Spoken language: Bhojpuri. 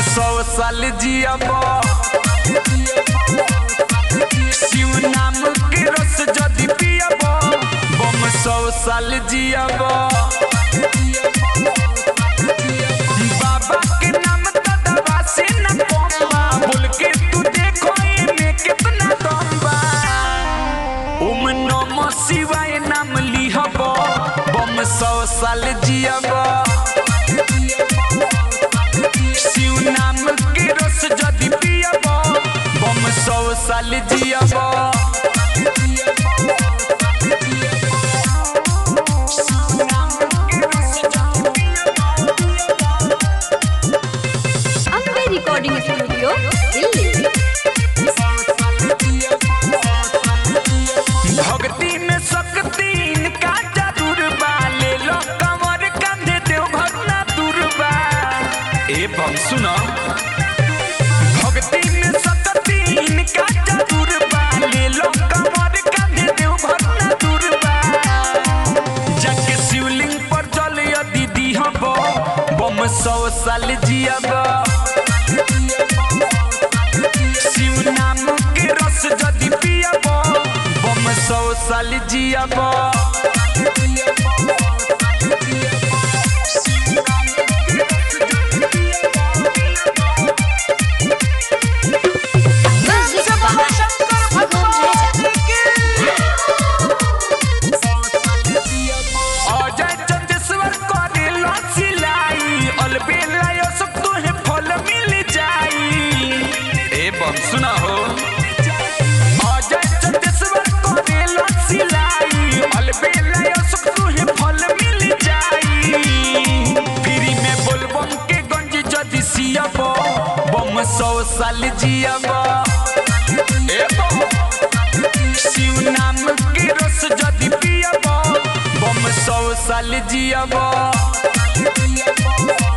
सौ साल जियब शिव नाम के रस जदि पियब बम सौ साल जियब बाबा के नाम त दवा से न कमबा बोल के तू देखो एमे कितना दम बा ओम नमः शिवाय नाम लिहब बम सौ साल जियब शिव नाम के रस जदि पियब बम सौ साल जियब अम्बे रिकॉर्डिंग स्टूडियो दिल्ली भक्ति में शक्ति इनका जरूर बा ले लो कमर कंधे देव भरना दुर्बा ए बम सुनो भक्ति में शक्ति इनका जरूर बा ले लो कमर कंधे देव भरना दुर्बा जाके शिवलिंग पर जल यदि दिहब बम सौ साल जियब शिव नाम के रस जदि पियब बम सौ साल जियब म्यूजिक बाय शिवम राजा अजय चंदेश्वर करे सिलाई अलबेला यो सब तुहे फल मिल जाई ए बम सुना हो अजय चंदेश्वर करे सिलाई अलबेला यो सब तुहे फल मिल जाई फ्री में बोलबम के गंज जदि सियब बम सौ साल जियब ए बम शिव नाम के रस जदि पियब बम सौ साल जियब